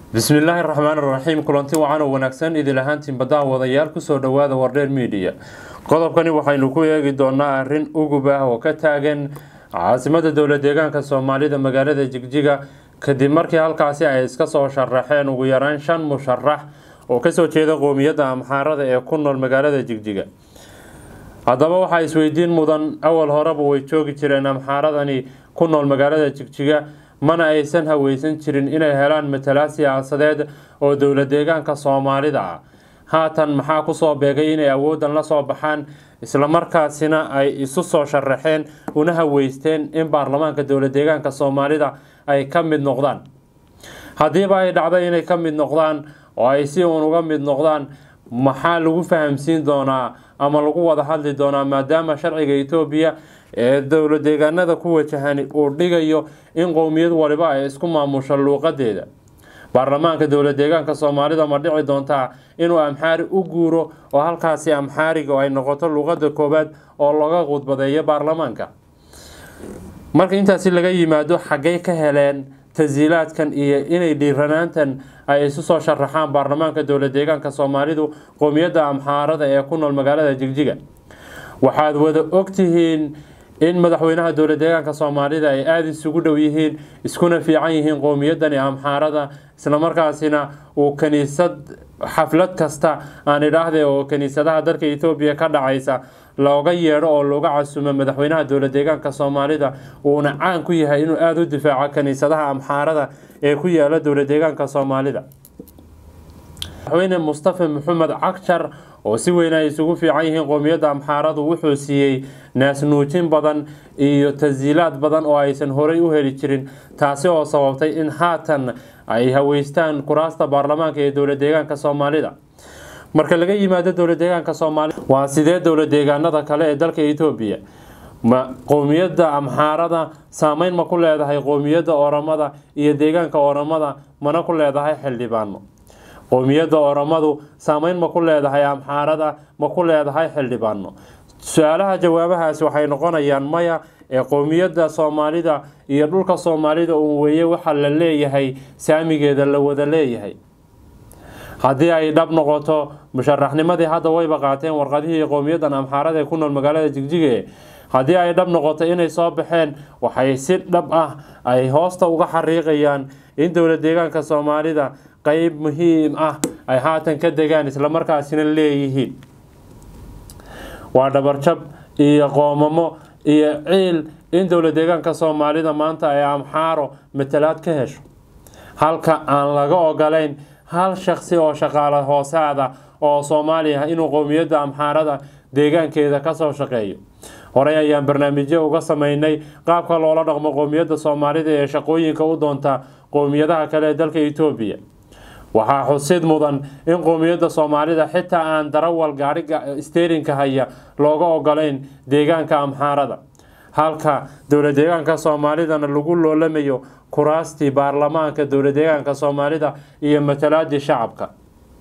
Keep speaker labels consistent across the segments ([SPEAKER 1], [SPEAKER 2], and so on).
[SPEAKER 1] bismillaahi raxmaan raxiim kulanti wacan oo wanaagsan idil ahaantiin baddaha wadayaal kusoo dhowaada wardheer miidiya qodobkani waxaynu ku eegi doonaa arrin ugub ah oo ka taagan caasimada dowla deegaanka soomaalida magaalada jigjiga kadib markii halkaasi ay iska soo sharaxeen ugu yaraan shan musharax oo kasoo jeeda qoomiyadda amxaarada ee ku nool magaalada jigjiga haddaba waxaa isweydiin mudan awal horeba way joogi jireen amxaaradani ku nool magaalada jigjiga mana aysan haweysan jirin inay helaan matalaad siyaasadeed oo dowla deegaanka soomaalida ah haatan maxaa kusoo beegay inay awoodan la soo baxaan islamarkaasina ay isu soo sharaxeen una haweysteen in baarlamaanka dowla deegaanka soomaalida ay ka mid noqdaan haddiiba ay dhacday inay ka mid noqdaan oo ay si uun uga mid noqdaan maxaa lagu fahamsiin doonaa ama lagu wada hadli doonaa maadaama sharciga etoobiya ee dowla deegaanada ku wajahani uu dhigayo in qowmiyad waliba ay isku maamusho luuqadeeda baarlamaanka dowla deegaanka soomaalida ma dhici doontaa inuu amxaari u guuro oo halkaasi amxaariga ay noqoto luuqada koowaad oo laga khudbadeeyo baarlamaanka marka intaasi laga yimaado xaggay ka heleen tasiilaadkan iyo inay dhiiranaantan ay isu soo sharaxaan baarlamaanka dowla deegaanka soomaalidu qowmiyadda amxaarada ee ku nool magaalada jigjiga waxaad wada ogtihiin in madaxweynaha dowla deegaanka soomaalida ay aada isugu dhow yihiin iskuna fiican yihiin qowmiyadani amxaarada islamarkaasina uu kaniisad xaflad kasta aan idhaahde oo kaniisadaha dalka etoobiya ka dhacaysa looga yeedho oo looga casumo madaxweynaha dowla deegaanka soomaalida uuna caan ku yahay inuu aada u difaaco kaniisadaha amxaarada ee ku yaala dowla deegaanka soomaalida madaxweyne mustafa maxamed cagjar oo si weyn ay isugu fiican yihiin qowmiyadda amxaaradu wuxuu siiyey naasnuujin badan iyo tasiilaad badan oo aysan horey u heli jirin taasi oo sababtay in haatan ay haweystaan kuraasta baarlamaanka ee dowla deegaanka soomaalida marka laga yimaado dowla deegaanka soomaalida waa sidee dowla deegaanada kale ee dalka etoobiya ma qowmiyadda amxaarada saameyn ma ku leedahay qowmiyadda oramada iyo deegaanka oramada mana ku leedahay xildhibaano qowmiyadda oromadu saameyn ma ku leedahay amxaarada ma ku leedahay xildhibaano su-aalaha jawaabahaasi waxay noqonayaan maya ee qowmiyadda soomaalida iyo dhulka soomaalida uun weeye waxa la leeyahay saamigeeda la wada leeyahay haddii ay dhab noqoto musharaxnimadii hadda wayba qaateen warqadihii qowmiyaddan amxaarada ee ku nool magaalada jigjige haddii ay dhab noqoto inay soo baxeen waxay si dhab ah ay hoosta uga xariiqayaan in dowla deegaanka soomaalida qeyb muhiim ah ay haatan ka degaan islamarkaasina leeyihiin waa dhabarjab iyo qoomamo iyo ciil in dowla deegaanka soomaalida maanta ay amxaaro matalaad ka hesho halka aan laga ogolayn hal shaqsi oo shaqaale hoosaada oo soomaaliya inuu qowmiyadda amxaarada deegaankeeda kasoo shaqeeyo horey ayaan barnaamijyo uga sameynay qaabka loola dhaqmo qowmiyadda soomaalida ee shaqooyinka u doonta qowmiyadaha kale ee dalka etoobiya waxaa xusid mudan in qowmiyadda soomaalida xitaa aan darawal gaariga steerinka haya looga ogolayn deegaanka amxaarada halka dowla deegaanka soomaalidana lagu loolamayo kuraastii baarlamaanka dowla deegaanka soomaalida iyo matalaadii shacabka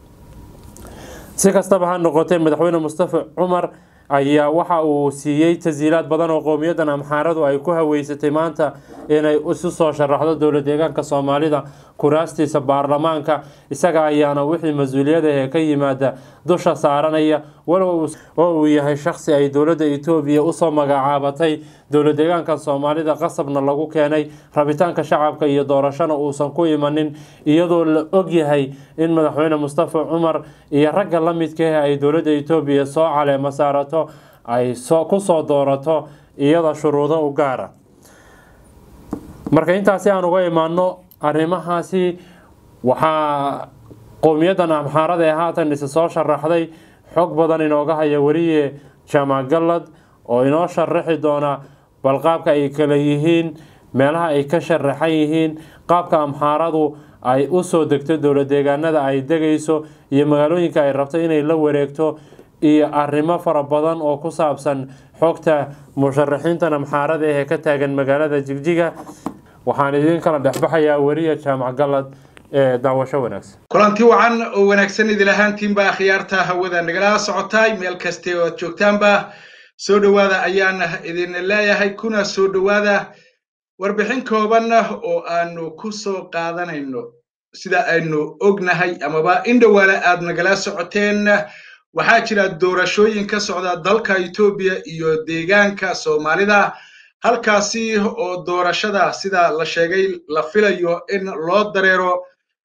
[SPEAKER 1] si kastaba ha noqotee madaxweyne mustafa cumar ayaa waxa uu siiyey tasiilaad badan oo qowmiyaddan amxaaradu ay ku haweysatay maanta inay isu soo sharaxdo dowla deegaanka soomaalida kuraastiisa baarlamaanka isaga ayaana wixii mas-uuliyada ee ka yimaada dusha saaranaya walow oo uu yahay shaqsi ay dowladda etoobiya usoo magacaabatay dowla deegaanka soomaalida qasabna lagu keenay rabitaanka shacabka iyo doorashona uusan ku imanin iyadoo la og yahay in madaxweyne mustafa cumar iyo ragga la midkaah ay dowladda etoobiya soo caleemo saarato ay kusoo doorato iyada shuruudo u gaara marka intaasi aan uga imaano arrimahaasi waxaa qowmiyaddan amxaarada ee haatan isa soo sharaxday xog badan inooga haya weliye jaamac gallad oo inoo sharaxi doona bal qaabka ay kala yihiin meelaha ay ka sharaxan yihiin qaabka amxaaradu ay usoo degto dowla deegaanada ay degayso iyo magaalooyinka ay rabto inay la wareegto iyo arrimo fara badan oo ku saabsan xogta musharaxiintan amxaarada ee ka taagan magaalada jigjiga waxaan idin kala dhexbaxayaa weriya jaamac gallad ee daawasho wanaagsan
[SPEAKER 2] kulanti wacan oo wanaagsan idil ahaantiinba akhyaarta hawada nagala socotaay meel kaste oo aad joogtaanba soo dhowaada ayaan idin leeyahay kuna soo dhowaada warbixin kooban oo aanu ku soo qaadanayno sida aynu ognahay amaba in dhowaale aad nagala socoteen waxaa jira doorashooyin ka socda dalka etoobiya iyo deegaanka soomaalida halkaasi oo doorashada sida la sheegay la filayo in loo dareero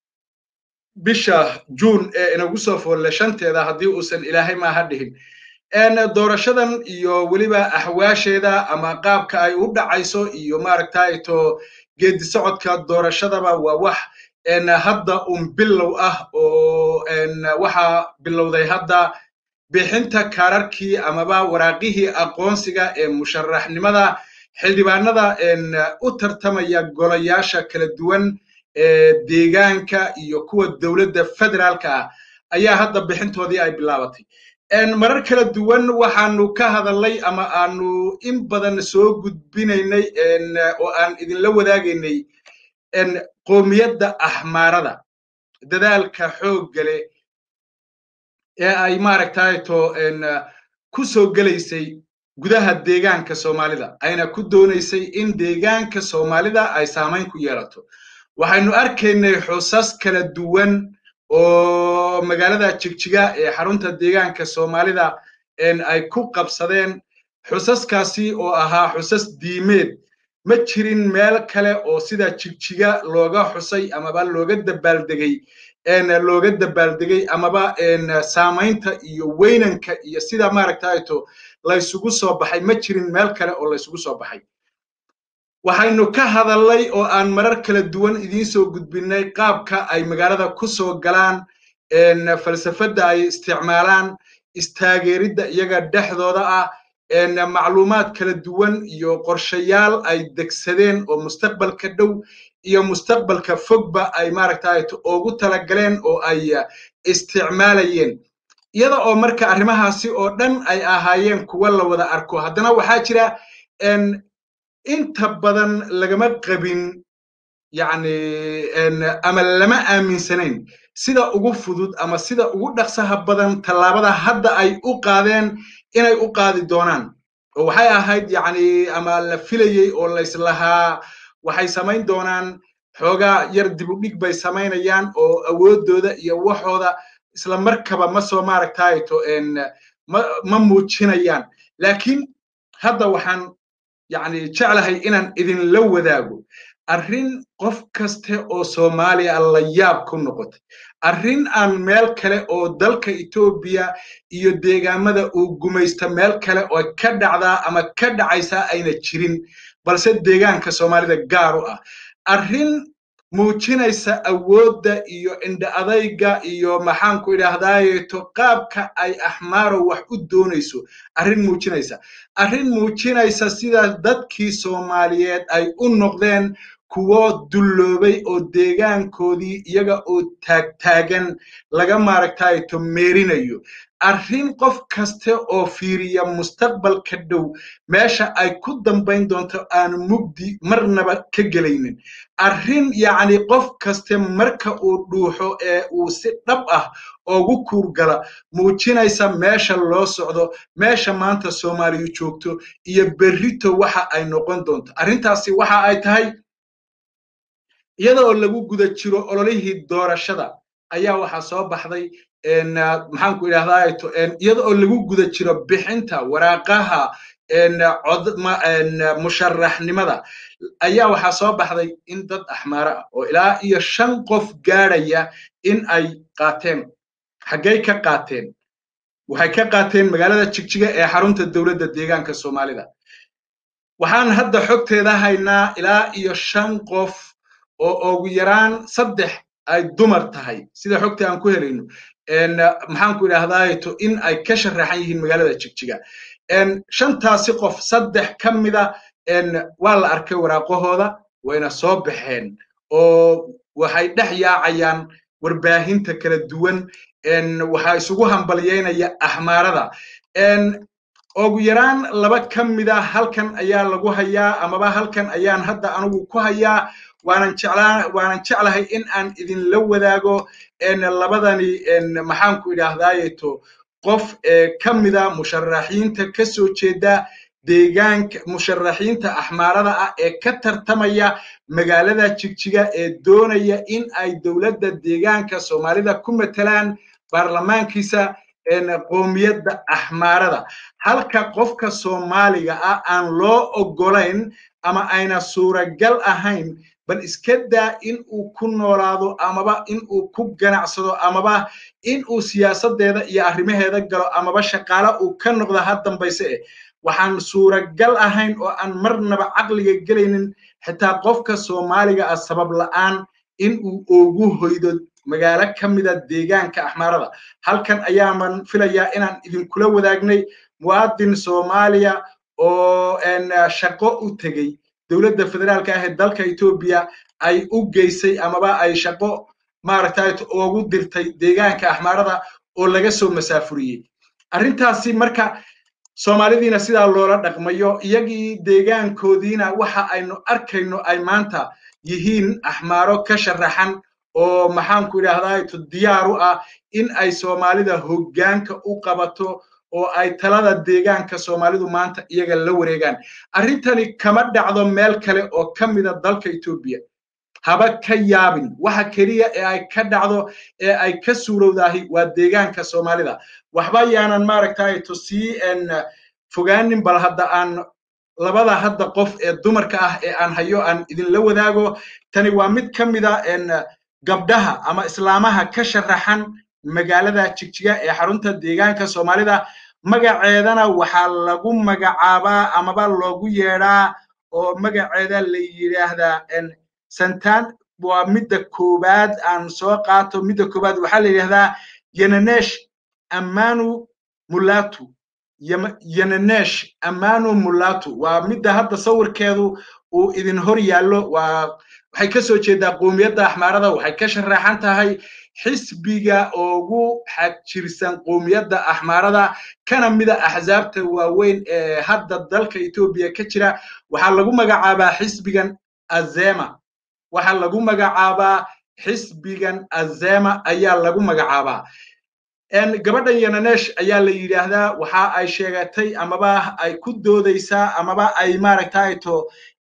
[SPEAKER 2] bisha juun ee inagu soo foolle shanteeda haddii uusan ilaahay maaha dhihin doorashadan iyo weliba axwaasheeda ama qaabka ay u dhacayso iyo maaragtayto geedi socodka doorashadaba waa wax hadda un bilow ah oo waxaa bilowday hadda bixinta kaararkii amaba waraaqihii aqoonsiga ee musharaxnimada xildhibaanada u tartamaya golayaasha kala duwan ee deegaanka iyo kuwa dowladda federaalka ah ayaa hadda bixintoodii ay bilaabatay marar kala duwan waxaanu ka hadalnay ama aanu in badan soo gudbinaynay oo aan idinla wadaagaynay qoomiyadda axmaarada dadaalka xooggale ee ay maaragtayto ku soo gelaysay gudaha deegaanka soomaalida ayna ku doonaysay in deegaanka soomaalida ay saamayn ku yeelato waxaynu arkaynay xusas kala duwan oo magaalada jigjiga ee xarunta deegaanka soomaalida ay ku qabsadeen xusaskaasi oo ahaa xusas diimeed ma jirin meel kale oo sida jigjiga looga xusay amaba looga dabaaldegay looga dabaaldegay amaba saamaynta iyo weynanka iyo sida maaragtayto laysugu soo baxay ma jirin meel kale oo laysugu soo baxay waxaynu ka hadalnay oo aan marar kala duwan idiin soo gudbinay qaabka ay magaalada ku soo galaan falsafadda ay isticmaalaan istaageeridda iyaga dhexdooda ah macluumaad kala duwan iyo qorshayaal ay degsadeen oo mustaqbalka dhow iyo mustaqbalka fogba ay maaragtayto ugu talagaleen oo ay isticmaalayeen iyada oo marka arrimahaasi oo dhan ay ahaayeen kuwa la wada arko haddana waxaa jira inta badan lagama qabin yacni ama lama aaminsanayn sida ugu fudud ama sida ugu dhaqsaha badan tallaabada hadda ay u qaadeen inay u qaadi doonaan oo waxay ahayd yacni ama la filayey oo layslahaa waxay samayn doonaan xoogaa yar dibudhig bay samaynayaan oo awooddooda iyo waxooda isla markaba ma soo maaragtayto ma muujinayaan laakiin hadda waxaan yacni jeclahay inaan idinla wadaago arrin qof kaste oo soomaaliya la yaab ku noqotay arrin aan meel kale oo dalka etoobiya iyo deegaamada uu gumaysta meel kale oo ka dhacdaa ama ka dhacaysaa ayna jirin balse deegaanka soomaalida gaar u ah arrin muujinaysa awoodda iyo indha adayga iyo maxaanku idhaahdaayeeto qaabka ay axmaaro wax u doonayso arrin muujinaysa arrin muujinaysa sida dadkii soomaaliyeed ay u noqdeen kuwo dulloobay oo deegaankoodii iyaga oo taagtaagan laga maaragtayto meerinayo arrin qof kaste oo fiiriya mustaqbalka dhow meesha ay ku dambayn doonto aan mugdi marnaba ka gelaynin arrin yacni qof kaste marka uu dhuuxo ee uu si dhab ah ugu kuurgala muujinaysa meesha loo socdo meesha maanta soomaaliyu joogto iyo berrito waxa ay noqon doonto arrintaasi waxa ay tahay iyada oo lagu guda jiro ololihii doorashada ayaa waxaa soo baxday maxaanku idhahdaa iyada oo lagu guda jiro bixinta waraaqaha musharaxnimada ayaa waxaa soo baxday in dad axmaaro ah oo ilaa iyo shan qof gaadhaya in ay qaateen xaggay ka qaateen waxay ka qaateen magaalada jigjiga ee xarunta dowladda deegaanka soomaalida waxaan hadda xogteeda haynaa ilaa iyo shan qof oo ugu yaraan saddex ay dumar tahay sida xogta aan ku helayno maxaanku idhaahdaato in ay ka sharaxan yihiin magaalada jigjiga shantaasi qof saddex ka mida waa la arkay waraaqahooda wayna soo baxeen oo waxay dhex yaacayaan warbaahinta kala duwan waxaa isugu hambalyeynaya axmaarada ugu yaraan laba ka mida halkan ayaa lagu hayaa amaba halkan ayaan hadda anugu ku hayaa waanan jeclaa waanan jeclahay in aan idinla wadaago labadani maxaanku idhaahdaayeto qof ka mida musharaxiinta ka soo jeeda deegaanka musharaxiinta axmaarada ah ee ka tartamaya magaalada jigjiga ee doonaya in ay dowladda deegaanka soomaalida ku matelaan baarlamaankiisa qoomiyadda axmaarada halka qofka soomaaliga ah aan loo oggolayn ama ayna suuragal ahayn bal iska daa in uu ku noolaado amaba in uu ku ganacsado amaba in uu siyaasadeeda iyo arrimaheeda galo amaba shaqaale uu ka noqdo ha dambayse eh waxaan suuragal ahayn oo aan marnaba caqliga gelaynin xitaa qofka soomaaliga ah sabab la'aan in uu ugu hoydo magaalo ka mida deegaanka axmaarada halkan ayaaman filayaa inaan idinkula wadaagnay muwaadin soomaaliya oo shaqo u tegey dowladda federaalka ah ee dalka etoobiya ay u geysay amaba ay shaqo maaragtay ugu dirtay deegaanka axmaarada oo laga soo masaafuriyey arrintaasi marka soomaalidiina sidaa loola dhaqmayo iyagii deegaankoodiina waxa aynu arkayno ay maanta yihiin axmaaro ka sharaxan oo maxaanku idhaahdaa diyaar u ah in ay soomaalida hoggaanka u qabato oo ay talada deegaanka soomaalidu maanta iyaga la wareegaan arrintani kama dhacdo meel kale oo ka mida dalka etoobiya haba ka yaabin waxa keliya ee ay ka dhacdo ee ay ka suurowdahay waa deegaanka soomaalida waxba yaanan maaragtay to sii fogaanin bal hadda aan labada hadda qof ee dumarka ah ee aan hayo aan idinla wadaago tani waa mid ka mida gabdhaha ama islaamaha ka sharaxan magaalada jigjiga ee xarunta deegaanka soomaalida magaceedana waxaa lagu magacaabaa amaba loogu yeedhaa oo magaceeda la yidhaahdaa santan waa midda koowaad aan soo qaato midda koowaad waxaa la yidhahdaa yenenesh amanu mulatu yenenesh amanu mulatu waa midda hadda sawirkeedu uu idin hor yaallo waa waxay ka soo jeedaa qoomiyadda axmaarada waxay ka sharaxan tahay xisbiga ugu xajirsan qoomiyadda axmaarada kana mida axsaabta waaweyn ee hadda dalka etoobiya ka jira waxaa lagu magacaabaa xisbigan azema waxaa lagu magacaabaa xisbigan azema ayaa lagu magacaabaa gabadhan yenenesh ayaa la yidhaahdaa waxa ay sheegatay amaba ay ku doodaysaa amaba ay maaragtay to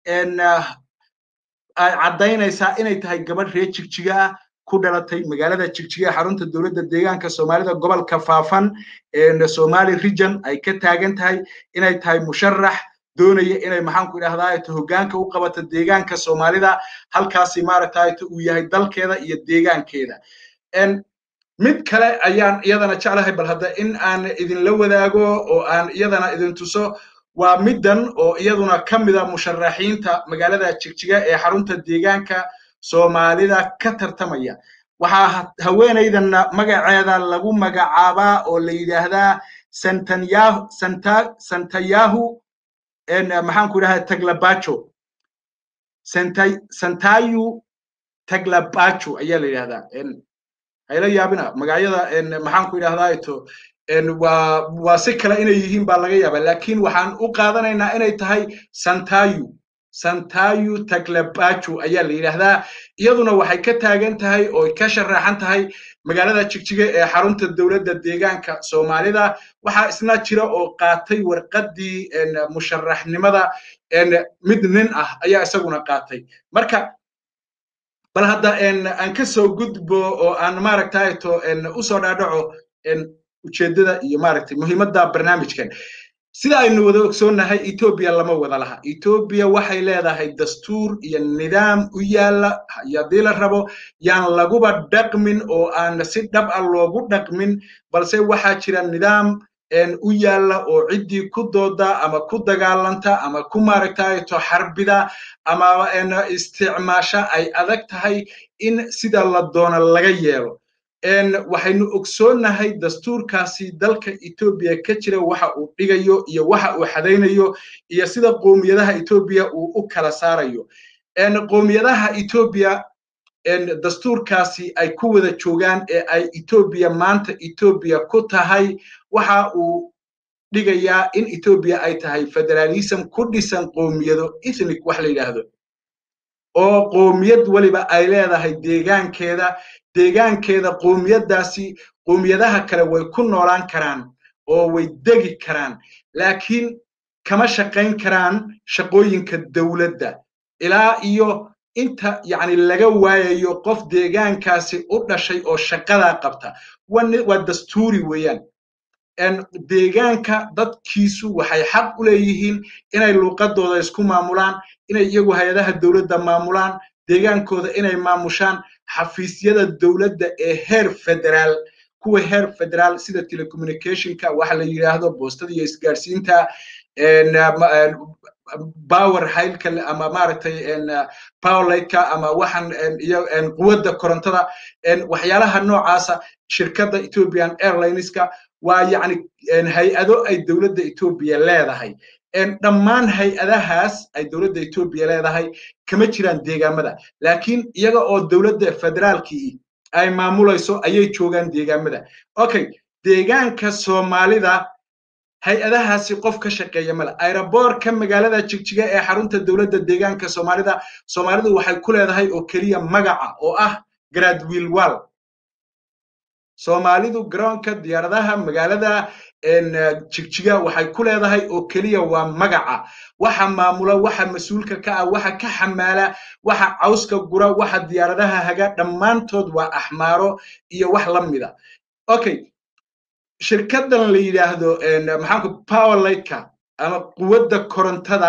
[SPEAKER 2] ay caddaynaysaa inay tahay gabadh reer jigjiga ah ku dhalatay magaalada jigjiga ee xarunta dowladda deegaanka soomaalida gobolka faafan ee somali region ay ka taagan tahay inay tahay musharax doonaya inay maxaanku idhahdaa hoggaanka u qabato deegaanka soomaalida halkaasi maaragtay uu yahay dalkeeda iyo deegaankeeda mid kale ayaan iyadana jeclahay bal hadda in aan idinla wadaago oo aan iyadana idin tuso waa middan oo iyaduna ka mida musharaxiinta magaalada jigjiga ee xarunta deegaanka soomaalida ka tartamaya waxaa haweenaydanna magaceeda lagu magacaabaa oo la yidhaahdaa santayahu maxaanku idhahdaa taglabacho santayu taglabacho ayaa la yidhahdaa hayla yaabina magacyada maxaanku idhahdaa ito waa waa si kale inay yihiin baa laga yaabaa laakiin waxaan u qaadanaynaa inay tahay santayu santayu taglabacho ayaa la yidhaahdaa iyaduna waxay ka taagan tahay oo ka sharaxan tahay magaalada jigjiga ee xarunta dowladda deegaanka soomaalida waxaa isna jira oo qaatay warqaddii musharaxnimada mid nin ah ayaa isaguna qaatay marka bal hadda aan ka soo gudbo oo aan maaragtay to usoo dhaadhaco ujeeddada iyo maaragtay muhiimadda barnaamijkan sida aynu wada ogsoonnahay etoobiya lama wada laha etoobiya waxay leedahay dastuur iyo nidaam u yaalla haddii la rabo yaan laguba dhaqmin oo aan si dhab ah loogu dhaqmin balse waxaa jira nidaam u yaalla oo ciddii ku dooda ama ku dagaalanta ama ku maaragtayto xarbida ama isticmaasha ay adag tahay in sida la doono laga yeelo waxaynu ogsoonnahay dastuurkaasi dalka etoobiya ka jira waxa uu dhigayo iyo waxa uu xadaynayo iyo sida qoomiyadaha etoobiya uu u kala saarayo qoomiyadaha etoobiya dastuurkaasi ay ku wada joogaan ee ay etoobiya maanta etoobiya ku tahay waxa uu dhigayaa in etoobiya ay tahay federalism ku dhisan qoomiyado ethnic wax la yidhaahdo oo qoomiyad weliba ay leedahay deegaankeeda deegaankeeda qoomiyaddaasi qoomiyadaha kale way ku noolaan karaan oo way degi karaan laakiin kama shaqayn karaan shaqooyinka dowladda ilaa iyo inta yacni laga waayayo qof deegaankaasi u dhashay oo shaqadaa qabta waa dastuuri weeyaan deegaanka dadkiisu waxay xaq u leeyihiin inay luuqadooda isku maamulaan inay iyagu hay-adaha dowladda maamulaan deegaankooda inay maamushaan xafiisyada dowladda ee heer federaal kuwa heer federaal sida telecommunicationka waxa la yidhaahdo boostada iyo isgaadhsiinta power haylka ama maaragtay powerlightka ama waxan iyo quwadda korontada waxyaalaha noocaasa shirkadda ethiopian airlineska waa yacni hay-ado ay dowladda etoobiya leedahay dhammaan hay-adahaas ay dowladda etoobiya leedahay kama jiraan deegaamada laakiin iyaga oo dowladda federaalkii ay maamulayso ayay joogaan deegaamada okay deegaanka soomaalida hay-adahaasi qof ka shaqeeya male aeroboorka magaalada jigjiga ee xarunta dowladda deegaanka soomaalida soomaalidu waxay ku leedahay oo keliya magaca oo ah gradwilwal soomaalidu garoonka diyaaradaha magaalada jigjiga waxay ku leedahay oo keliya waa magaca waxa maamula waxa mas-uulka ka ah waxa ka xamaala waxa cawska gura waxa diyaaradaha haga dhammaantood waa axmaaro iyo wax la mida okay shirkadan la yidhaahdo maxaanku powerlightka ama quwadda korontada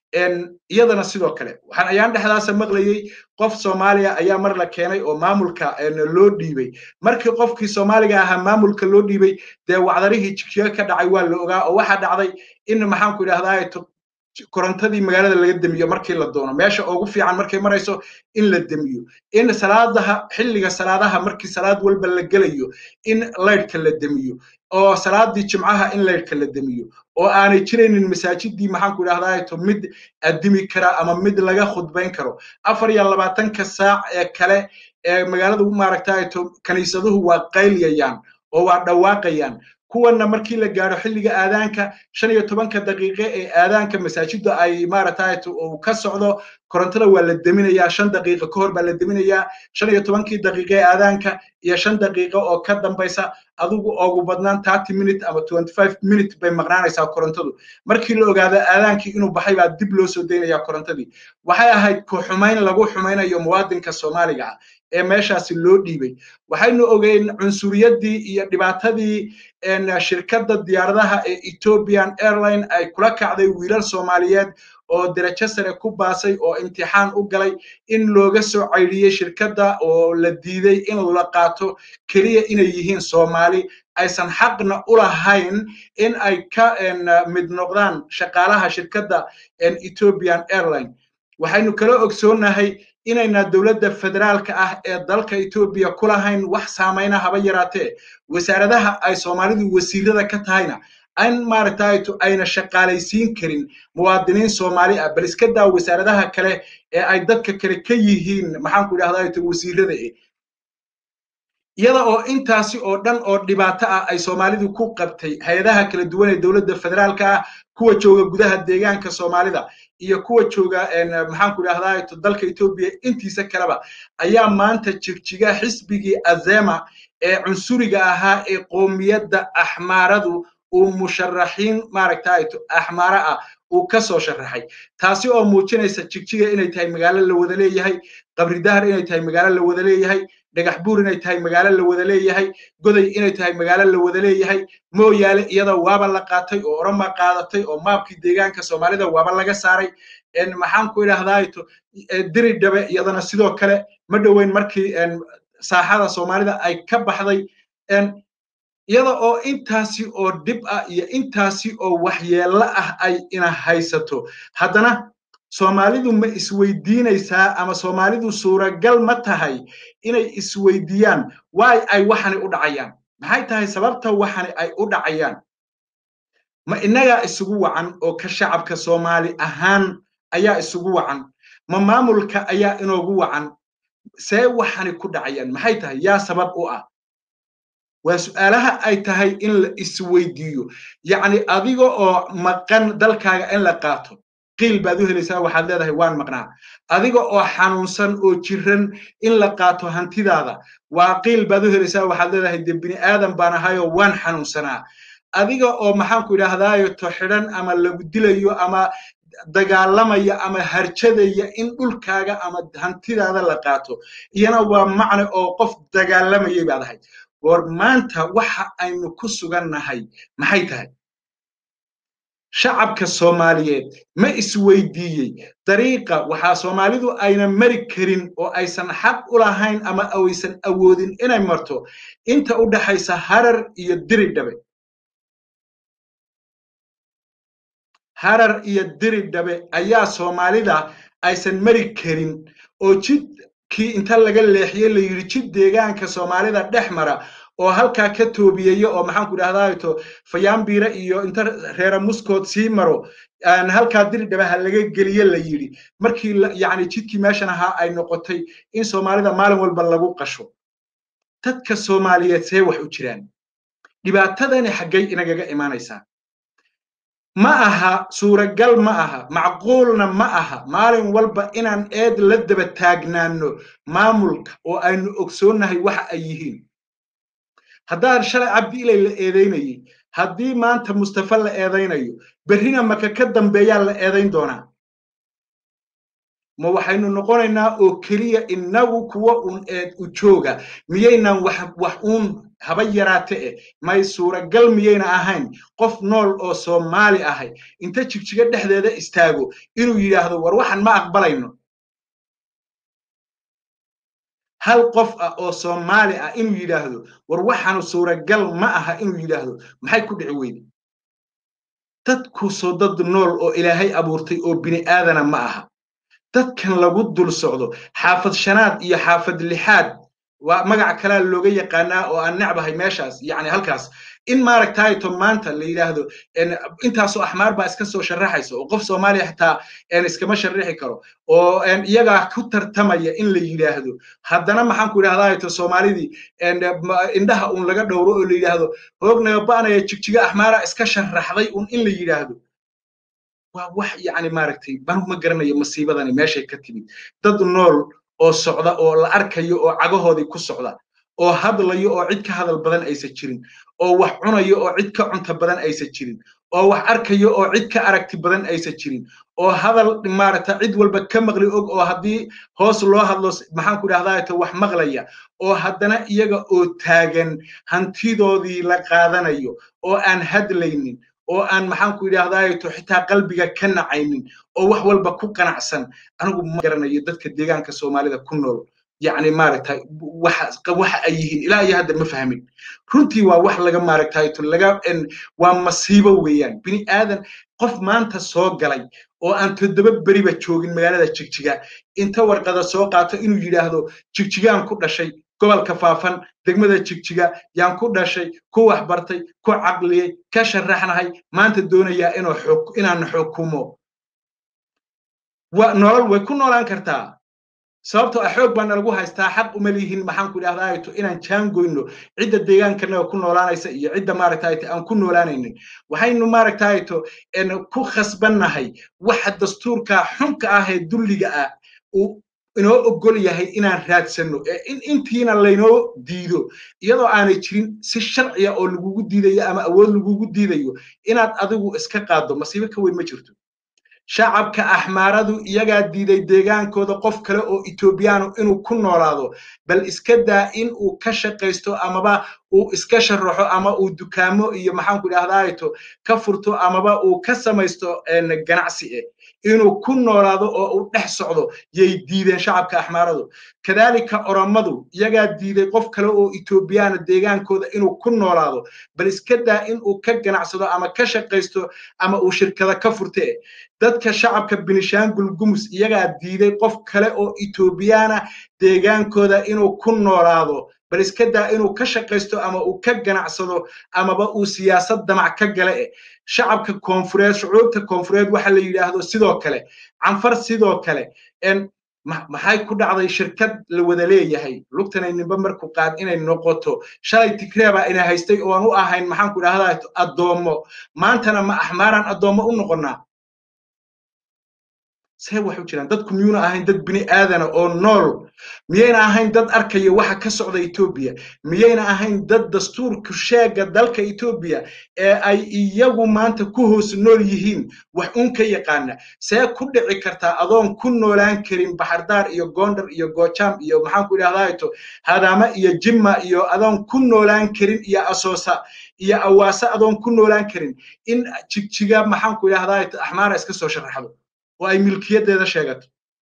[SPEAKER 2] iyadana sidoo kale waxaan ayaan dhexdaasa maqlayey qof soomaaliya ayaa mar la keenay oo maamulka loo dhiibay markii qofkii soomaaliga ahaa maamulka loo dhiibay dee wacdarihii jigjiga ka dhacay waa la ogaa oo waxaa dhacday in maxaanku idhahdaa korontadii magaalada laga demiyo markii la doono meesha ugu fiican markay marayso in la demiyo in salaadaha xilliga salaadaha markii salaad walba la gelayo in laydhka la demiyo oo salaadii jimcaha in laydhka la demiyo oo aanay jiraynin masaajidii maxaanku idhahdaa mid addimi kara ama mid laga khudbayn karo afar iyo labaatanka saac ee kale ee magaaladu maaragtaa kaniisaduhu waa qayliyayaan oo waa dhawaaqayaan kuwanna markii la gaadho xilliga aadaanka shan iyo tobanka daqiiqe ee aadaanka masaajidda ay maaragtaa uu ka socdo korontada waa la deminayaa shan daqiiqo ka hor baa la deminayaa shan iyo tobankii daqiiqe ee aadaanka iyo shan daqiiqo oo ka dambaysa adigu ugu badnaan thirty minute ama twenty five minute bay maqnaanaysaa korontadu markii la ogaado aadaankii inuu baxay baa dib loo soo daynayaa korontadii waxay ahayd ku xumayn lagu xumaynayo muwaadinka soomaaliga ah ee meeshaasi loo dhiibay waxaynu ogeyn cunsuriyaddii iyo dhibaatadii shirkadda diyaaradaha ee ethiopian airline ay kula kacday wiilal soomaaliyeed oo derajo sare ku baasay oo imtixaan u galay in looga soo caydhiyey shirkadda oo la diiday in la qaato keliya inay yihiin soomaali aysan xaqna u lahayn in ay ka mid noqdaan shaqaalaha shirkadda ethiopian airline waxaynu kala ogsoonahay inayna dowladda federaalka ah ee dalka etoobiya ku lahayn wax saamayna haba yaraatee wasaaradaha ay soomaalidu wasiirada ka tahayna an maaragtayto ayna shaqaalaysiin karin muwaadiniin soomaali ah bal iska daa wasaaradaha kale ee ay dadka kale ka yihiin maxaanku idhahdaa wasiirada eh iyada oo intaasi oo dhan oo dhibaato ah ay soomaalidu ku qabtay hay-adaha kala duwan ee dowladda federaalka ah kuwa jooga gudaha deegaanka soomaalida iyo kuwa jooga maxaanku idhahdaa dalka etoobiya intiisa kaleba ayaa maanta jigjiga xisbigii azema ee cunsuriga ahaa ee qoomiyadda axmaaradu uu musharaxiin maaragtay axmaara ah uu ka soo sharaxay taasi oo muujinaysa jigjiga inay tahay magaalo la wada leeyahay qabridahar inay tahay magaalo la wada leeyahay dhagax buur inay tahay magaalo la wada leeyahay goday inay tahay magaalo la wada leeyahay mooyaale iyada waaba la qaatay oo oroma qaadatay oo maabkii deegaanka soomaalida waaba laga saaray maxaanku idhahdaa diri dhabe iyadana sidoo kale ma dhoweyn markii saaxada soomaalida ay ka baxday iyada oo intaasi oo dhib ah iyo intaasi oo waxyeello ah ay ina haysato haddana soomaalidu ma isweydiinaysaa ama soomaalidu suuragal ma tahay inay isweydiiyaan waay ay waxani u dhacayaan maxay tahay sababta waxani ay u dhacayaan ma innagaa isugu wacan oo ka shacabka soomaali ahaan ayaa isugu wacan ma maamulka ayaa inoogu wacan see waxani ku dhacayaan maxay tahay yaa sabab u ah waa su'aalaha ay tahay in la isweydiiyo yacni adiga oo maqan dalkaaga in la qaato qiil baad u helaysaa waxaad leedahay waan maqnaa adiga oo xanuunsan oo jiran in la qaato hantidaada waa qiil baad u helaysaa waxaad leedahay dee bini aadan baan ahayoo waan xanuunsanaa adiga oo maxaanku idhaahdaayo to xidhan ama lagu dilayo ama dagaalamaya ama harjadaya in dhulkaaga ama hantidaada la qaato iyana waa macne oo qof dagaalamayay baad ahayd war maanta waxa aynu ku sugannahay maxay tahay shacabka soomaaliyeed ma isweydiiyey dariiqa waxaa soomaalidu ayna mari karin oo aysan xaq u lahayn ama aysan awoodin inay marto inta u dhaxaysa harar iyo diri dhabe harar iyo diri dhabe ayaa soomaalida aysan mari karin oo jidkii inta laga leexiyey la yidhi jid deegaanka soomaalida dhex mara oo halkaa ka toobiyaya oo maxaanku idhahdaato fayaambiira iyo inta reera muskood sii maro halkaa diri dhabaha laga geliye la yidhi markii yani jidkii meeshan ahaa ay noqotay in soomaalida maalin walba lagu qasho dadka soomaaliyeed see wax u jiraan dhibaatadani xaggay inagaga imaanaysaa ma aha suuragal ma aha macquulna ma aha maalin walba inaan eed la daba taagnaano maamulka oo aynu ogsoonnahay waxa ay yihiin haddaan shalay cabdi ilay la eedaynayey haddii maanta mustafa la eedaynayo berrina maka ka dambeeyaa la eedayn doonaa ma waxaynu noqonaynaa oo keliya innagu kuwa un eed u jooga miyaynan wax wax uun haba yaraate eh may suuragal miyayna ahayn qof nool oo soomaali ahay inta jigjiga dhexdeeda istaago inuu yidhaahdo war waxan ma aqbalayno hal qof ah oo soomaali ah inuu yidhaahdo war waxaanu suuragal ma aha inuu yidhaahdo maxay ku dhici weyde dadkusoo dad nool oo ilaahay abuurtay oo bini aadana ma aha dadkan lagu dul socdo xaafad shanaad iyo xaafad lixaad waa magac kalea looga yaqaanaa oo aan necbahay meeshaas yani halkaas in maaragtayto maanta la yidhaahdo intaasoo axmaar baa iska soo sharaxaysa oo qof soomaaliya xataa iskama sharixi karo oo iyagaa ku tartamaya in la yidhaahdo haddana maxaanku idhahdaato soomaalidii indhaha un laga dhowro oo la yidhaahdo hoognaga ba'naya jigjiga axmaara iska sharaxday un in la yidhaahdo waa wax yani maaragtay banu ma garanayo masiibadani meeshay ka timid dad nool oo socda oo la arkayo oo cagahoodii ku socda oo hadlayo oo cid ka hadal badan aysan jirin oo wax cunayo oo cid ka cunta badan aysan jirin oo wax arkayo oo cid ka aragti badan aysan jirin oo hadal maaragta cid walba ka maqli og oo haddii hoos loo hadlo maxaanku idhahdaato wax maqlaya oo haddana iyaga oo taagan hantidoodii la qaadanayo oo aan hadlaynin oo aan maxaanku idhahdaato xitaa qalbiga ka nacaynin oo wax walba ku qanacsan anigu ma garanayo dadka deegaanka soomaalida ku nool yani maaragtay waxa waxa ay yihiin ilaa iyo hadda ma fahmin runtii waa wax laga maaragtayto laga waa masiibo weeyaan bini aadan qof maanta soo galay oo aan toddoba beriba joogin magaalada jigjiga inta warqada soo qaato inuu yidhaahdo jigjigaan ku dhashay gobolka faafan degmada jigjiga yaan ku dhashay ku waxbartay ku caqliyey ka sharaxnahay maanta doonayaa inaan xukumo nolol way ku noolaan kartaa sababtoo ah xoog baana lagu haystaa xaq uma lihin maxaanku idhahdaato inaan jaangoyno cidda deegaankanaga ku noolaanaysa iyo cidda maaragtayto aan ku noolaanaynin waxaynu maaragtayto ku khasbannahay waxa dastuurka xunka ah ee dulliga ah uu inoo ogol yahay inaan raadsanno in intiina laynoo diido iyadoo aanay jirin si sharciya oo lagugu diidayo ama awood lagugu diidayo inaad adigu iska qaaddo masiibo ka weyn ma jirto shacabka axmaaradu iyagaa diiday deegaankooda qof kale oo etoobiyaanu inuu ku noolaado bal iska daa in uu ka shaqaysto amaba uu iska sharaxo ama uu dukaamo iyo maxaanku idhahdaato ka furto amaba uu ka samaysto ganacsi eh inuu ku noolaado oo uu dhex socdo yay diideen shacabka axmaaradu kadaalika oromadu iyagaa diiday qof kale oo etoobiyaana deegaankooda inuu ku noolaado bal iska daa in uu ka ganacsado ama ka shaqaysto ama uu shirkada ka furte dadka shacabka binishaangul gumus iyagaa diiday qof kale oo etoobiyaana deegaankooda inuu ku noolaado bal iska daa inuu ka shaqaysto ama uu ka ganacsado amaba uu siyaasad damac ka gale eh shacabka koonfureed shucuubta koonfureed waxa la yidhaahdo sidoo kale canfar sidoo kale maxay ku dhacday shirkad la wada leeyahay lugtanay nimba marku qaad inay noqoto shalay tigreeba ina haystay ooan u ahayn maxaanku idhahdaa addoommo maantana ma axmaaraan addoommo u noqonnaa see wax u jiraan dadku miyuuna ahayn dad bini aadana oo nool miyayna ahayn dad arkaya waxa ka socda etoobiya miyayna ahayn dad dastuurka sheega dalka etoobiya ee ay iyagu maanta ku hoos nool yihiin wax un ka yaqaana see ku dhici kartaa adoon ku noolaan karin baxardaar iyo gondar iyo goojaam iyo maxaan ku idhahdaato hadaama iyo jimma iyo adoon ku noolaan karin iyo asoosa iyo awaase adoon ku noolaan karin in jigjiga maxaan ku idhahdaato axmaara iska soo sharaxdo oo ay milkiyadeeda sheegato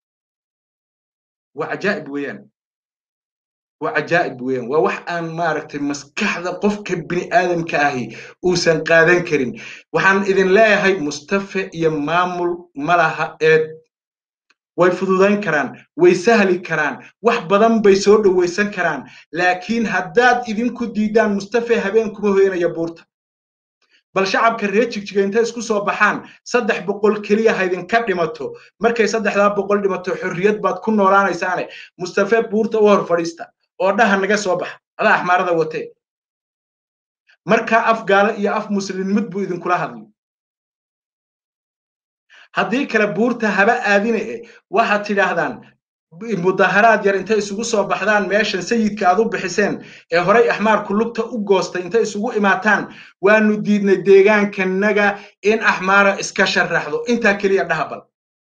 [SPEAKER 2] waa cajaa'ib weeyaan waa cajaa'ib weeyaan waa wax aan maaragtay maskaxda qofka bini aadamka ahi uusan qaadan karin waxaan idin leeyahay mustafe iyo maamul ma laha eed way fududayn karaan way sahli karaan wax badan bay soo dhowaysan karaan laakiin haddaad idinku diidaan mustafe habeen kuma hoyanaya buurta bal shacabka reer jigjiga intay isku soo baxaan saddex boqol keliya haydinka dhimato markay saddexdaa boqol dhimato xorriyad baad ku noolaanaysaane mustafe buurta u hor fadhiista oo dhaha naga soo baxa adaa axmaarada watee markaa af gaalo iyo af muslimnimid buu idinkula hadlay haddii kale buurta haba aadine e waxaad tidhaahdaan mudaharaad yar intay isugu soo baxdaan meeshan sayidka aad u bixiseen ee horay axmaarku lugta u goostay intay isugu imaataan waanu diidnay deegaankanaga in axmaara iska sharaxdo intaa keliya dhahabal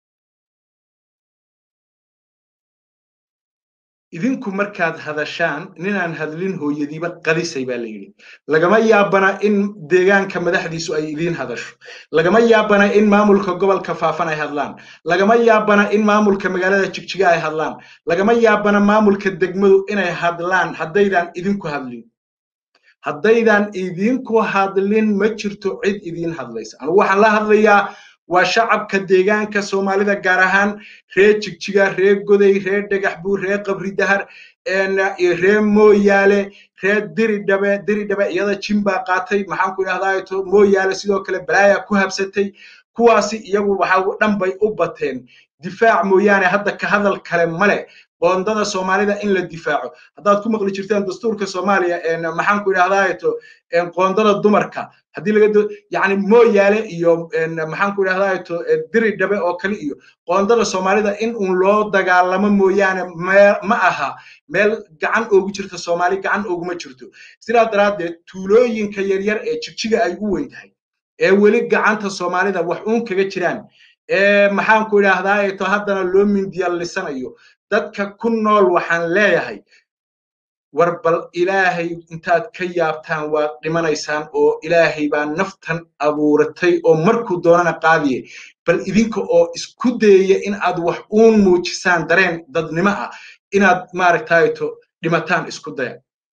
[SPEAKER 2] idinku markaad hadashaan ninaan hadlin hooyadiiba qadisay baa la yidhi lagama yaabana in deegaanka madaxdiisu ay idiin hadasho lagama yaabana in maamulka gobolka faafan ay hadlaan lagama yaabana in maamulka magaalada jigjiga ay hadlaan lagama yaabana maamulka degmadu inay hadlaan haddaydan idinku hadlin haddaydan idinku hadlin ma jirto cid idiin hadlaysa anugu waxaan la hadlayaa waa shacabka deegaanka soomaalida gaar ahaan reer jigjiga reer goday reer dhagaxbuu reer qabri dahar reer mooyaale reer diridhabe diridhabe iyada jin baa qaatay maxaan ku idhahdaa mooyaale sidoo kale balaaya ku habsatay kuwaasi iyagu waxa dhan bay u bateen difaac mooyaane hadda ka hadal kale male qoondada soomaalida in la difaaco haddaad ku maqli jirteen dastuurka soomaaliya maxaan ku idhahdaato qoondada dumarka haddii laga yani mooyaale iyo maxaan ku idhahdaato diri dhabe oo kale iyo qoondada soomaalida in uun loo dagaalamo mooyaane ma aha meel gacan oogu jirta soomaali gacan ooguma jirto sidaa daraaddeed tuulooyinka yaryar ee jigjiga ay u weyn tahay ee weli gacanta soomaalida wax uun kaga jiraan ee maxaan ku idhaahdaato haddana loo mindiyalisanayo dadka ku nool waxaan leeyahay war bal ilaahay intaad ka yaabtaan waad dhimanaysaan oo ilaahay baa naftan abuuratay oo markuu doonana qaadiye bal idinka oo isku dayaya in aad wax uun muujisaan dareen dadnimo ah inaad maaragtayto dhimataan isku daya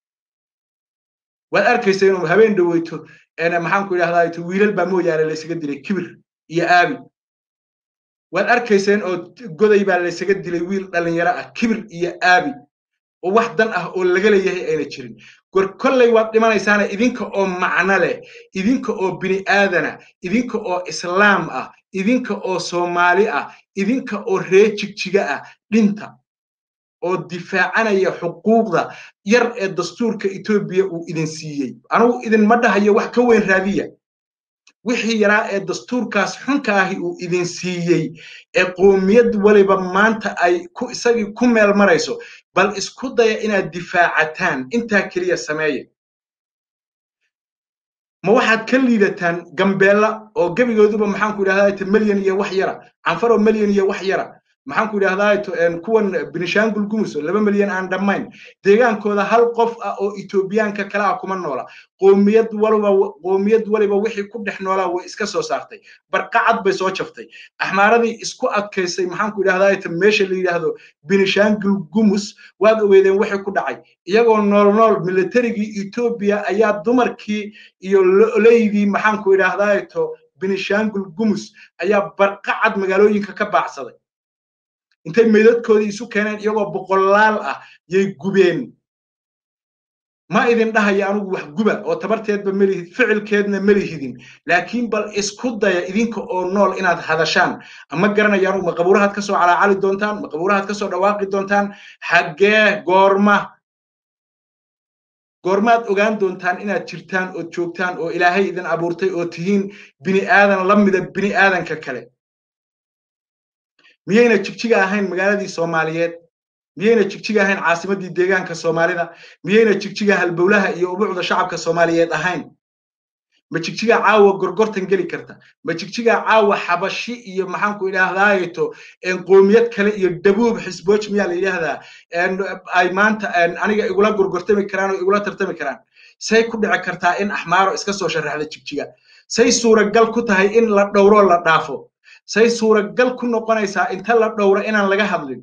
[SPEAKER 2] waad arkaysa inuu habeen dhoweyto maxaan ku idhahdaato wiilal baa mooyaane laysaga dilay kibir iyo aabi waad arkayseen oo goday baa laysaga dilay wiil dhallinyaro ah kibir iyo aabi oo wax dan ah oo laga leeyahay ayna jirin gor kolley waad dhimanaysaana idinka oo macno leh idinka oo bini aadana idinka oo islaam ah idinka oo soomaali ah idinka oo reer jigjiga ah dhinta oo difaacanaya xuquuqda yar ee dastuurka etoobiya uu idin siiyey anugu idinma dhahayo wax ka weyn raadiya wixii yaraa ee dastuurkaas xunka ahi uu idin siiyey ee qoomiyad waliba maanta ay ku isagii ku meel marayso bal isku daya inaad difaacataan intaa keliya sameeya ma waxaad ka liidataan gambeella oo gebigooduba maxaan ku idhahdaa melyan iyo wax yara canfaroo melyan iyo wax yara maxaan ku idhahdaa kuwan benishangul gumus oo laba milyan aan dhammayn deegaankooda hal qof ah oo etoobiyaanka kale ah kuma noola qoomiyad waliba qoomiyad waliba wixii ku dhex noolaa way iska soo saartay barqacad bay soo jaftay axmaaradii isku adkaysay maxaan ku idhahdaa meesha la yidhaahdo benishangul gumus waad ogeedeen wixii ku dhacay iyagoo nool nool militarigii etoobiya ayaa dumarkii iyo leydii maxaan ku idhahdaa benishangul gumus ayaa barqacad magaalooyinka ka baacsaday intay meydadkoodii isu keeneen iyagoo boqolaal ah yay gubeen ma idin dhahaya anugu wax guba oo tabarteedba melihid ficilkeedna melihidin laakiin bal isku daya idinka oo nool inaad hadashaan ama garanayaan ma qabuurahaad ka soo calaacali doontaan ma qabuurahaad ka soo dhawaaqi doontaan xaggee goorma goormaad ogaan doontaan inaad jirtaan ood joogtaan oo ilaahay idin abuurtay oo tihiin bini aadan la mida bini aadanka kale miyayna jigjiga ahayn magaaladii soomaaliyeed miyayna jigjiga ahayn caasimaddii deegaanka soomaalida miyayna jigjiga halbowlaha iyo ubuucda shacabka soomaaliyeed ahayn ma jigjiga caawa gorgortan geli karta ma jigjiga caawa xabashi iyo maxaanku idhaahdaayeto qoomiyad kale iyo dabuub xisbooj miyaa la yidhaahdaa ay maanta aniga igula gorgortami karaan oo igula tartami karaan say ku dhici kartaa in axmaaro iska soo sharaxda jigjiga say suuragal ku tahay in la dhowro la dhaafo say suuragal ku noqonaysaa inta la dhowro inaan laga hadlin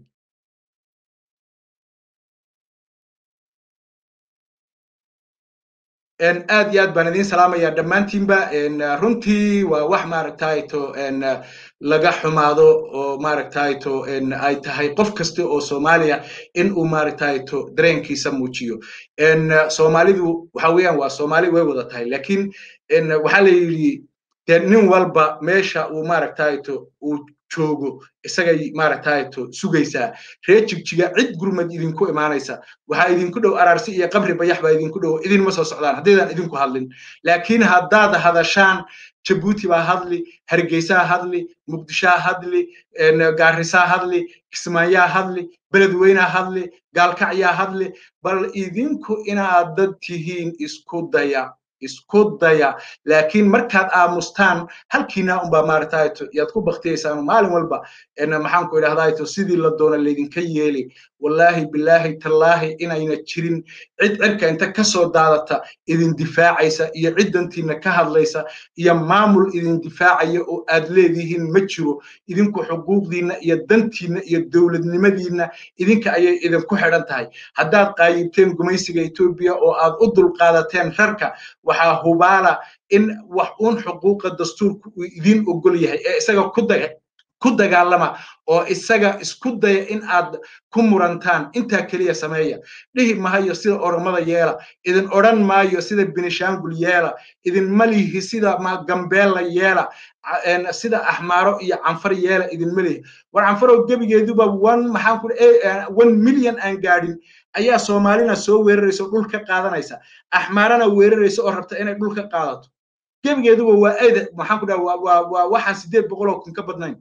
[SPEAKER 2] aad iyo aad baan idiin salaamayaa dhammaantiinba runtii waa wax maaragtayto laga xumaado oo maaragtayto ay tahay qof kasta oo soomaaliya in uu maaragtayto dareenkiisa muujiyo soomaalidu waxa weeyaan waa soomaali way wada tahay laakiin waxaa la yidhi de nin walba meesha uu maaragtayto uu joogo isagay maaragtayto sugaysaa reer jigjiga cid gurmad idinku imaanaysa waxaa idinku dhow araarsi iyo qabri bayax baa idinku dhow idinma soo socdaan haddaydaan idinku hadlin laakiin haddaad hadashaan jabuuti baa hadli hargeysaa hadli muqdishaa hadli gaarisaa hadli kismaayaa hadli beledweynaa hadli gaalkacyaa hadli bal idinku inaad dad tihiin isku daya isku daya laakiin markaad aamustaan halkiina unbaa maaragtayto yaad ku baktiyaysaan maalin walba maxaan ku idhahdayto sidii la doona laydinka yeeli wallaahi bilaahi tallaahi inayna jirin cid cirka inta ka soo daadata idin difaacaysa iyo ciddantiina ka hadlaysa iyo maamul idin difaacaya oo aad leedihiin ma jiro idinku xuquuqdiinna iyo dantiinna iyo dowladnimadiinna idinka ayay idinku xidhan tahay haddaad qaayibteen gumaysiga etoobiya oo aad u dulqaadateen rarka waxaa hubaala in wax uun xuquuqa dastuurka uu idin ogol yahay ee isaga ku daga ku dagaalama oo isaga isku daya in aad ku murantaan intaa keliya sameeya dhihi mahayo sida oromada yeela idin odhan maayo sida benishangul yeela idin malihi sida gambeella yeela sida axmaaro iyo canfar yeela idin malihi war canfaroo gebigeeduba one maxaan ku one million aan gaadhin ayaa soomaalina soo weeraraysa oo dhul ka qaadanaysa axmaarana weeraraysa oo rabta inay dhul ka qaadato gebigeeduba waa eed maxaan ku dhaha waa waxaan sideed boqol oo kun ka badnayn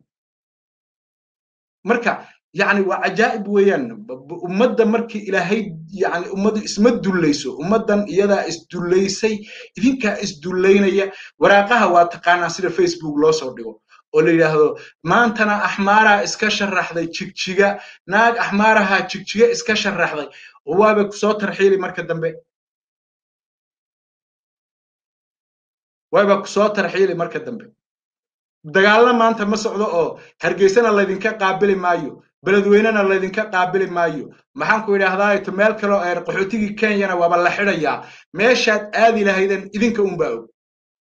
[SPEAKER 2] marka yani waa cajaa'ib weeyaan ummadda markii ilaahay yani ummaddu isma dullayso ummaddan iyadaa isdullaysay idinkaa isdullaynaya waraaqaha waa taqaanaa sida facebook loo soo dhigo oo la yidhaahdo maantana axmaaraa iska sharaxday jigjiga naag axmaaraha jigjiga iska sharaxday waaba kusoo tarxiili marka dambe waaba kusoo tarxiili marka dambe dagaalna maanta ma socdo oo hargeysana laydinka qaabili maayo beledweynena laydinka qaabili maayo maxaan ku idhaahdaa meel kaleo eer qaxootigii kenyana waaba la xidhayaa meeshaad aadi lahaydeen idinka unbaa og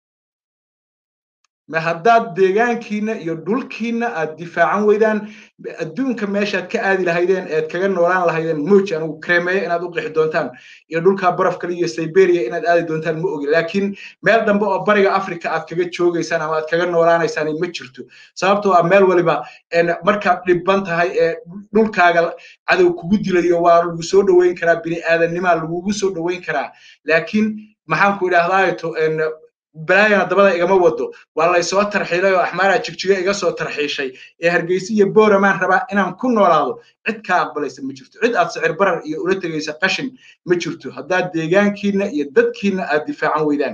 [SPEAKER 2] ma haddaad deegaankiina iyo dhulkiina aad difaacan weydaan adduunka meeshaad ka aadi lahaydeen eed kaga noolaan lahaydeen mooji anigu kremeeye inaad u qixi doontaan iyo dhulka baraf kale iyo siberia inaad aadi doontaan ma ogi laakiin meel dambe oo bariga africa aad kaga joogaysaan ama aad kaga noolaanaysaan ma jirto sababtoo ah meel waliba markaad dhibban tahay ee dhulkaaga cadow kugu dilayo waa lagu soo dhoweyn karaa bini aadanimaa lagugu soo dhoweyn karaa laakiin maxaan ku idhahdaato balaayana dabada igama wado waa laysoo tarxiilay oo axmaaraa jigjiga iga soo tarxiishay ee hargeysa iyo booramaan rabaa inaan ku noolaado cid kaa aqbalaysa ma jirto cid aad sicir barar iyo ula tegaysa qashin ma jirto haddaad deegaankiina iyo dadkiina aad difaacan weydaan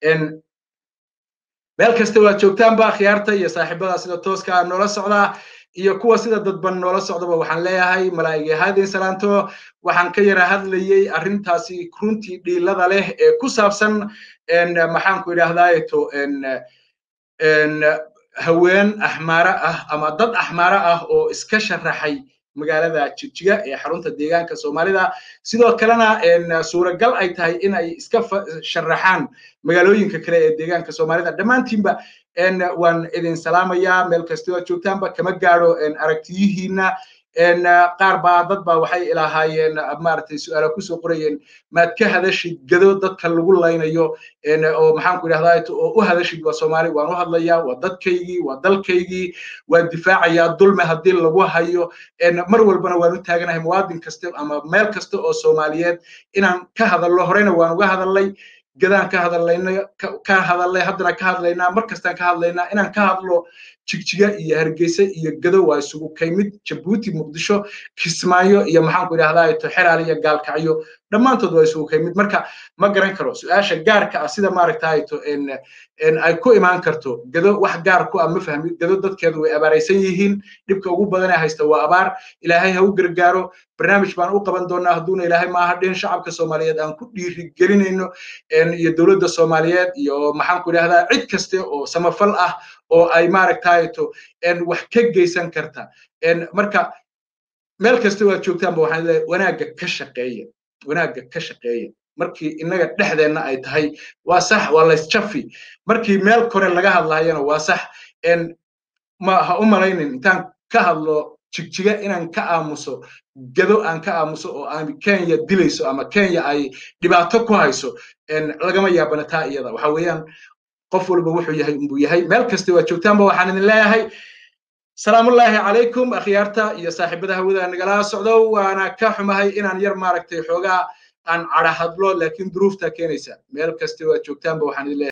[SPEAKER 2] meel kasta waad joogtaanba khiyaarta iyo saaxiibada sida tooska ah noola socdaa iyo kuwa sida dadban noola socdaba waxaan leeyahay malaa'igay haadin salaanto waxaan ka yara hadlayey arrintaasi runtii dhiilada leh ee ku saabsan maxaan ku idhaahdaayeto haween axmaaro ah ama dad axmaaro ah oo iska sharaxay magaalada jigjiga ee xarunta deegaanka soomaalida sidoo kalena suuragal ay tahay in ay iska sharaxaan magaalooyinka kale ee deegaanka soomaalida dhammaantiinba waan idin salaamayaa meel kastoo aad joogtaanba kama gaadho aragtiyihiina qaar baa dad baa waxay ilahaayeen maaragtay su'aala kusoo qorayeen maad ka hadashid gado dadka lagu laynayo oo maxaan ku idhahdaa oo u hadashid waa soomaali waan u hadlayaa waa dadkaygii waa dalkaygii waan difaacayaa dulme haddii lagu hayo mar walbana waan u taaganahay muwaadin kasta ama meel kasta oo soomaaliyeed inaan ka hadallo horeyna waan uga hadallay gadaan ka hadallayna ka hadallay haddana ka hadlaynaa mar kastaan ka hadlaynaa inaan ka hadlo jigjiga iyo hargeysa iyo gado waa isugu kaymid jabuuti muqdisho kismaayo iyo maxaanku idhahdaa to xeraal iyo gaalkacyo dhammaantood waa isugu kaymid marka ma garan karo su-aasha gaarka ah sida maaragtay to ay ku imaan karto gado wax gaar ku ah ma fahmi gado dadkeedu way abaaraysan yihiin dhibka ugu badan ee haysta waa abaar ilaahay ha u gargaaro barnaamij baan u qaban doonaa hadduuna ilaahay maaha dhin shacabka soomaaliyeed aan ku dhiirigelinayno iyo dowladda soomaaliyeed iyo maxaanku idhahdaa cid kaste oo samafal ah oo ay maaragtay to wax ka geysan karta marka meel kasta waad joogtaanba waxaan leeyahay wanaagga ka shaqeeya wanaagga ka shaqeeya markii innaga dhexdeenna ay tahay waa sax waa laysjafi markii meel kore laga hadlayana waa sax ma ha u malaynin intaan ka hadlo jigjiga inaan ka aamuso gado aan ka aamuso oo aan kenya dilayso ama kenya ay dhibaato ku hayso lagama yaabana taa iyada waxa weeyaan qof walba wuxuu yahay unbuu yahay meel kasta waa joogtaanba waxaan idin leeyahay salaamullaahi calaykum akhyaarta iyo saaxiibada hawada nagala socdo waana ka xumahay inaan yar maaragtay xoogaa aan cadha hadlo laakiin duruufta keenaysa meel kasta waa joogtaanba waxaan idin leeyahay